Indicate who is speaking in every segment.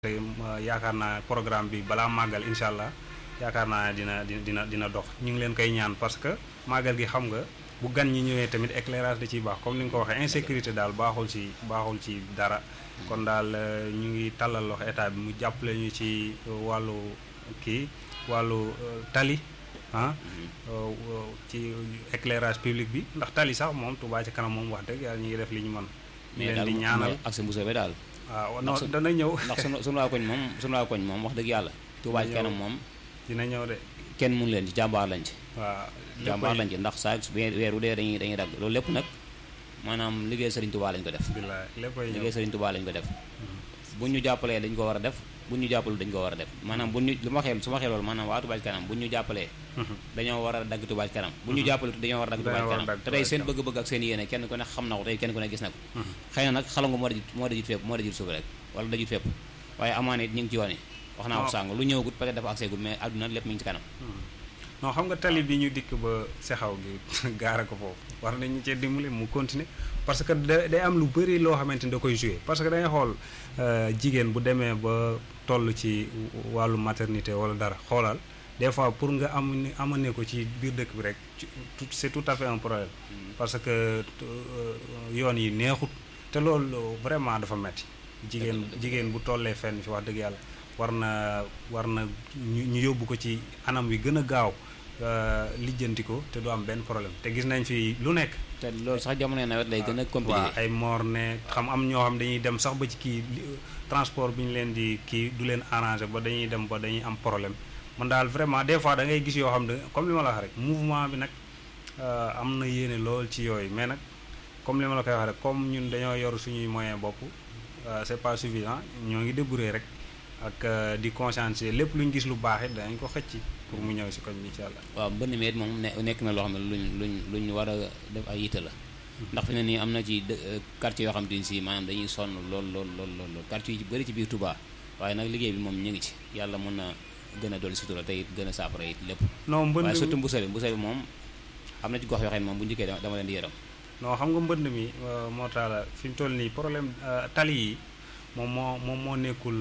Speaker 1: te yaakaar naa programme bi balaa màggal incha allah yaakaar naa dina dina dina dox ñu ngi leen koy ñaan parce que màggal gi xam nga bu gan ñi ñëwee tamit éclairage da ciy baax comme ni nga ko waxee insécurité daal baaxul ci baaxul ci dara kon daal ñu ngi tàllal loxo état bi mu jàppale ñu ci wàllu kii wàllu tali ah ci éclairage public bi ndax tali sax moom Touba ci kanam moom wax dëgg yàlla ñu ngi def li ñu mën ñu leen di ñaanal
Speaker 2: ak sa mbusoo bi daal
Speaker 1: waaw non dana ñëw
Speaker 2: ndax sunu sunu waa koñ moom sunu waa koñ moom wax dëgg yàlla Touba ci kanam moom
Speaker 1: dina ñëw de
Speaker 2: kenn mun leen ci jàmbaar lañ ci
Speaker 1: waaw
Speaker 2: jàmbaar lañ ci ndax saa weer wu dee dañuy dañuy dagg loolu lépp nag maanaam liggéey Serigne Touba lañ ko def
Speaker 1: bilaay léppay ñëw
Speaker 2: liggéey Serigne Touba lañ ko def bu ñu jàppalee dañ ko war a def bu ñu jàppalu dañ ko war a def maanaam bu ñu lu ma xeel su ma xeel loolu maanaam waa Touba ci kanam bu ñu jàppalee dañoo war a dagg Touba ci kanam bu ñu jàppale dañoo war a dagg Touba ci kanam te tey seen bëgg-bëgg ak seen yéene kenn ku ne xam na ko tey kenn ku ne gis na ko xëy na nag xalangu moo dajit moo dajit fépp moo dajit suuf rek wala dajit fépp waaye amaana it ñu ngi ci wane wax naa ko sàng lu ñëwagut peut-être dafa accès gul mais àdduna lépp mi ngi ci kanam
Speaker 1: non xam nga tali bi ñu dikk ba sexaw gi gaara ko foofu war nañu cee dimbali mu continuer parce que da day am lu bëri loo xamante ni da koy joué parce que dangay xool jigéen bu demee ba toll ci wàllu maternité wala dara xoolal des fois pour nga am amane ko ci biir dëkk bi rek c'est tout à fait un problème parce que yoon yi neexut te loolu vraiment dafa metti jigéen jigéen bu tollee fenn fi wax dëgg yàlla war na war na ñu ñu yóbbu ko ci anam wi gën a gaaw lijjanti ko te du am benn problème te gis nañ fi lu nekk.
Speaker 2: te loolu sax jamono nawet lay gën a compliqué.
Speaker 1: waaw ay moor ne xam am ñoo xam dañuy dem sax ba ci kii transport bi ñu leen di kii du leen arrangé ba dañuy dem ba dañuy am problème man daal vraiment des fois da ngay gis yoo xam ne comme li ma la wax rek mouvement bi nag am na yéene lool ci yooyu mais nag comme li ma la koy wax rek comme ñun dañoo yor suñuy moyen bopp c'est pas suffisant ñoo ngi débrouiller rek. ak di conscientiser lépp lu ñu gis lu baax it danañ ko xëcc pour mu ñëw si koñ bi incha allah.
Speaker 2: waaw mbënn mi it moom nekk na loo xam ne luñ luñ luñ war a def ay yitte la. ndax fi ne nii am na ci quartier yoo xam te ni si maanaam dañuy sonn lool lool lool lool quartier yi ci bëri ci biir Touba waaye nag liggéey bi moom ñu ngi ci yàlla mën na gën a dolli sutura te it gën a saafara it lépp.
Speaker 1: non mbënd
Speaker 2: waaye surtout mbusal bi mbusal bi moom am na ci gox yoo xam ne moom bu njëkkee dama leen di yërëm.
Speaker 1: non xam nga mbënd mi moo taala fi mu toll nii problème tali yi moom moo moom moo nekkul.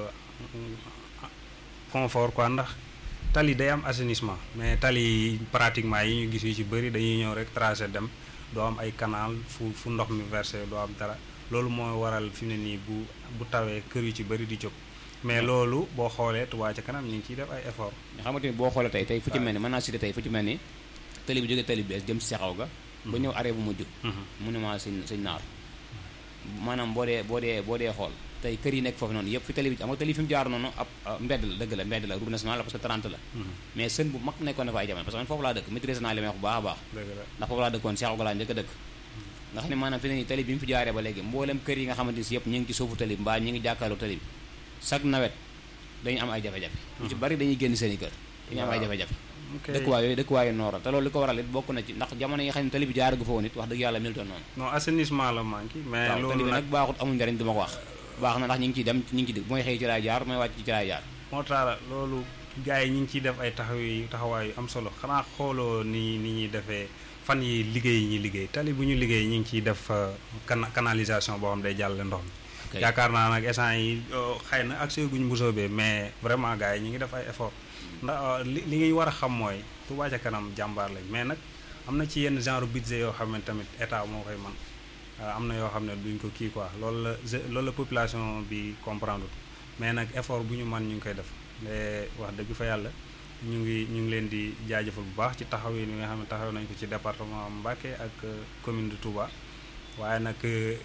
Speaker 1: confort quoi ndax tali day am assainissement mais tali pratiquement yi ñu gis yu ci bëri dañuy ñëw rek tracé dem doo am ay canal fu fu ndox mi versé doo am dara loolu mooy waral fi mu ne nii bu bu tawee kër yu ci bëri di jóg mais loolu boo xoolee Touba ca kanam ñu ngi ciy def ay effort
Speaker 2: nga xamante ni boo xoolee tey tey fu ci mel ni mën naa cité tey fu ci mel ni tali bi jógee tali bi bees jëm si sexaw ga ba ñëw arrêt bu mujj mu ne maa sëñ sëñ naar maanaam boo dee boo dee boo dee xool tey kër yi nekk foofu noonu yëpp fi tali bi am nga tali fi mu jaar noonu ab mbedd la dëgg la mbedd la route nationale la parce que 30 la mais sën bu mag nekkoon na fa ay jamono parce que man foofu laa dëkk maîtrise naa li may wax bu baax a baax ndax foofu laa dëkkoon Cheikh Ogola njëkk a dëkk nga xam ne maanaam fi ne nii tali bi mu fi jaaree ba léegi mboolem kër yi nga xamante ni si yëpp ñu ngi ci suufu tali bi mbaa ñu ngi jàkkaarloo tali bi chaque nawet dañu am ay jafe-jafe ñu ci bari dañuy génn seen i kër dañu am ay jafe-jafe dëkkuwaay yooyu dëkkuwaay yu noora te loolu li ko waral it bokk na ci ndax jamono yi nga xam ne tali bi jaaragu fa woon it wax dëgg yàlla meltoon noonu
Speaker 1: non assainissement la manqué mais
Speaker 2: waaw
Speaker 1: loolu
Speaker 2: tali bi nag baaxut amul njariñ du ma ko wax baax na ndax ñu ngi ciy dem ñu ngi ci dëgg mooy xëy ci laay jaar mooy wàcc ci laay jaar
Speaker 1: moo tax loolu gars yi ñu ngi ciy def ay taxaw yi taxawaay yu am solo xanaa xooloo ni ni ñuy defee fan yi liggéey yi ñuy liggéey tali bu ñu liggéey ñu ngi ciy def canalisation boo xam day jàll ndox mi yaakaar naa nag essence yi xëy na accès guñ mbusóobee mais vraiment gars yi ñu ngi def ay effort ndax li li ngay war a xam mooy Touba ca kanam jàmbaar lañ mais nag am na ci yenn genre budget yoo xam ne tamit état moo koy man am na yoo xam ne duñ ko kii quoi loolu la loolu la population bi comprendre mais nag effort bu ñu man ñu ngi koy def mais wax dëgg fa yàlla ñu ngi ñu ngi leen di jaajëfal bu baax ci taxaw yi nga xam ne taxaw nañ ko ci département Mbacké ak commune de Touba waaye nag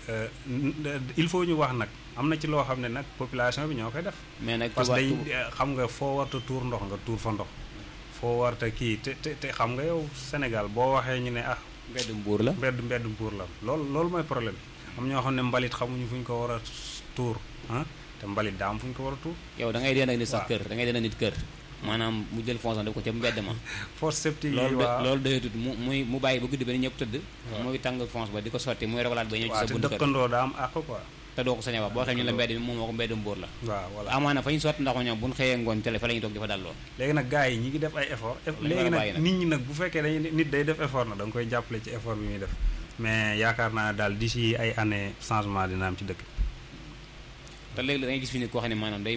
Speaker 1: il faut ñu wax nag am na ci loo xam ne nag population bi ñoo koy def.
Speaker 2: mais nag
Speaker 1: parce que dañ xam nga foo warta tuur ndox nga tuur fa ndox. foo warta kii te te te xam nga yow Sénégal boo waxee ñu ne ah.
Speaker 2: mbedd mbuur la
Speaker 1: mbedd mbedd mbuur la loolu loolu mooy problème am ñoo xam ne mbalit xamuñu fu ñu ko war a tuur ah te mbalit daa am fu ñu ko war a tuur.
Speaker 2: yow da ngay dee nag nit sax kër da ngay dee nit kër. maanaam mu jël fonction def ko ca mbedd ma
Speaker 1: fosse septique yi
Speaker 2: loolu
Speaker 1: waaw
Speaker 2: loolu doyatut mu muy mu bàyyi ba guddi ba ni ñëpp tëdd muy tàng fonce ba di ko sotti muy rogalaat ba ñëw ci sa buntu kër
Speaker 1: dëkkandoo daa am àq quoi
Speaker 2: te doo ko sañ a wax boo xam ñu la mbedd mi moom moo ko mbedd mbóor la
Speaker 1: waaw voilà
Speaker 2: amaana fa ñu sotti ndax ma ñoom bu ñu xëyee ngoon télé fa la ñuy toog di fa dalloo
Speaker 1: léegi nag gars yi ñi ngi def ay effort léegi nag nit ñi nag bu fekkee dañuy nit day def effort nag da nga koy jàppale ci effort bi muy def mais yaakaar naa daal d'ici ay année changement dina am ci dëkk
Speaker 2: te léegi da ngay gis fi ni koo xam ne maanaam day